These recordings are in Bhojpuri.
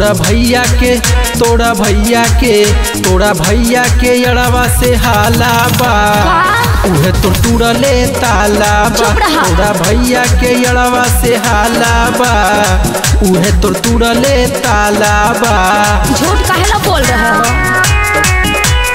तोरा भैया के तोरा भैया के तोरा भैया के अड़वा से हाला बा उहे तो टूरले ताला बा चुप रहा। तोरा भैया के अड़वा से हाला बा उहे तो टूरले ताला बा झूठ काहे ला बोल रहे हो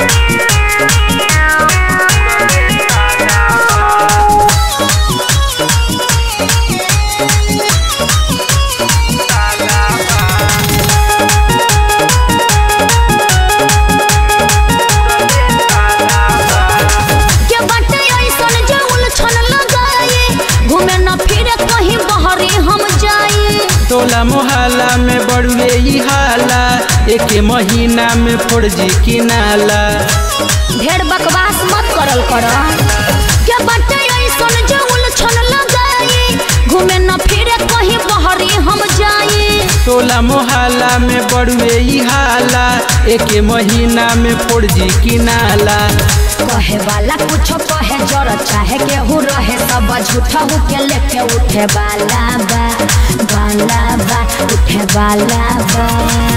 के बाटे ऐसन जे उलझन लगाए घूमे न फिरे कहीं बहरे हम जाए टोला मोहल्ला में बड़ुए ई हाला एक महीना में फौजी किनाला ढेर बकवास मत करल कर के बाटे ऐसन जे उलझन लगाए घूमे न फिरे कहीं बहरे हम जाए टोला मोहल्ला में बड़ुए ई हाला एक महीना में फौजी किनाला कहे वाला कुछ कहे जर चाहे केहू रहे सब झूठा हो के लेके उठे वाला बा वाला बा उठे वाला बा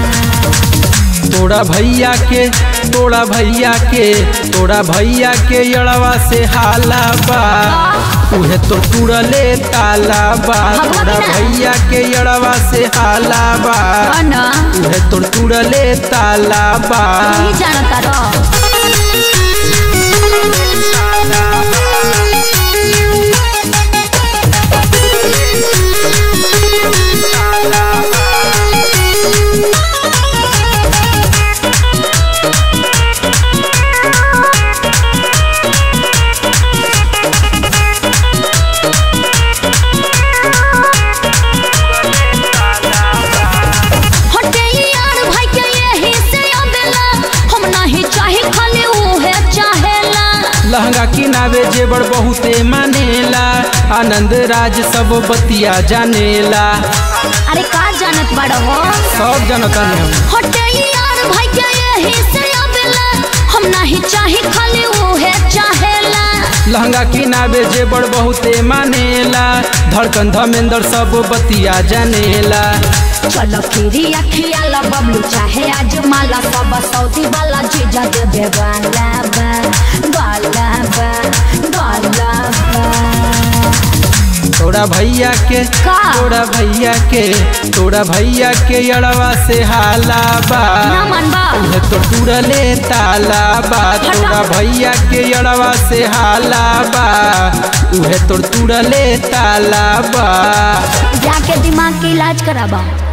तोरा भैया के तोरा भैया के तोरा भैया के अड़वा से हाला बा उहे तो टूरले ताला बा तोरा भैया के अड़वा से हाला बा ना उहे तो टूरले ताला बा नहीं जानता रह हटे यार भाई के यही से अबेला हम नहीं चाहे खाली उहे चाहेला लहंगा किनावे जेबर बहुते मानेला आनंद राज सब बतिया जानेला अरे का जानत बड़ हो सब जनता ने हटे यार भाई के यही से अबेला हम नहीं चाहे खाली उहे चाहेला लहंगा किनावे जेबर बहुते मानेला धड़कन धमेंद्र सब बतिया जानेला चलो फिरी अखिया ला बबलू चाहे आज माला सब सऊदी वाला जीजा देवे वाला बा वाला बा वाला बा तोरा भैया के का? तोरा भैया के तोरा भैया के अड़वा से हाला बा ना मनबा उहे तो टूरले ताला बा तोरा भैया के अड़वा से हाला बा उहे तो टूरले ताला बा जाके दिमाग के इलाज कराबा